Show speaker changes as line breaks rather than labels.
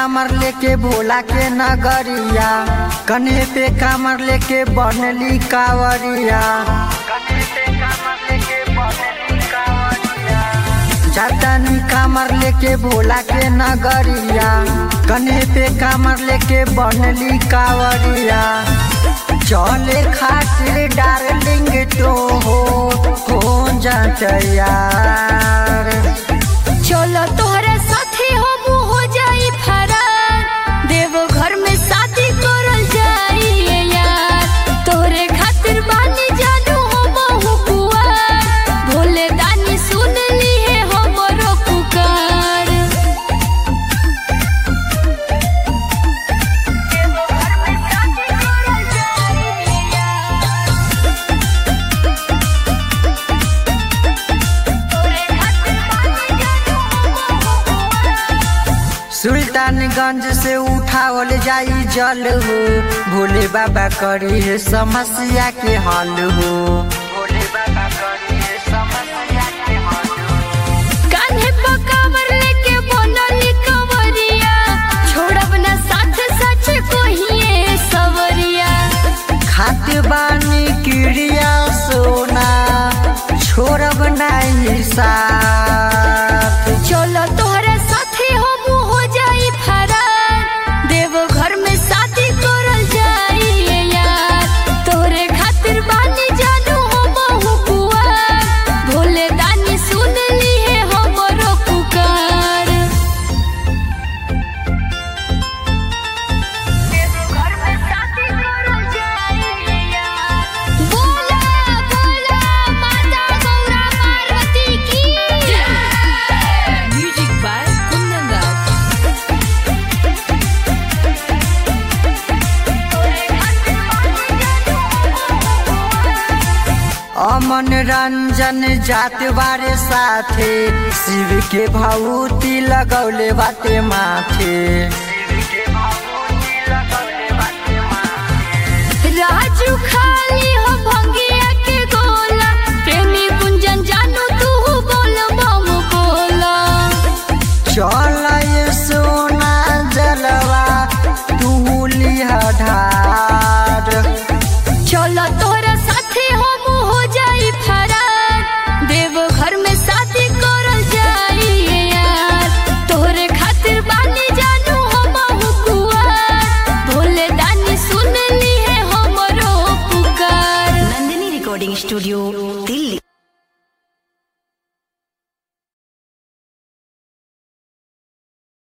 कामर लेके भोला के नगरिया कन्हे पे कामर लेके बनली कावरिया चातनी कामर लेके भोला के नगरिया कन्हे पे कामर लेके बनली कावरिया चले खातिर डार्लिंग तो हो हो जात यार
चलो तोहरे साथे हम हो जाई फरार देव घर में शादी करल जाई यार तोहरे खातिर बानी जानू हम हुकुआर भोले दानी सुन ली है हमरो पुकार
सुल्तानगंज से उठावल जाई जल हो भोले बाबा करी है समस्या के हल हो भोले बाबा करी है समस्या के हल हो
कान्हे पर कांवर लेके बनली कंवरिया छोड़ब ना साथ सच कोहिए सवरिया
खात बानी क्रिया सोना छोड़ब नहीं साथ
चलो तोहरे साथे हम हो जाई फरार देव घर में शादी करल जाई यार तोहरे खातिर बानी जानू हम हुकुआर भोले दानी सुन ली है हमरो पुकार बोला बोला माता गौरा पार्वती की
Music by Kundan Das.
अमन रंजन जात बारे साथे शिव के भभूति लगौले बाटे माथे
राजू खाली हो भंगिया के गोला प्रेमी कुंजन जानू तू बोल बम बोला
चल ये सोना जलवा तू लिहा ढार
चलो तोहरा साथे हम हो जाई फरार देव घर में शादी करल जाई यार तोहरे खातिर बानी जानू हम हुकुआर भोले दानी सुन ली है हमरो पुकार
Nandini Recording Studio, Delhi.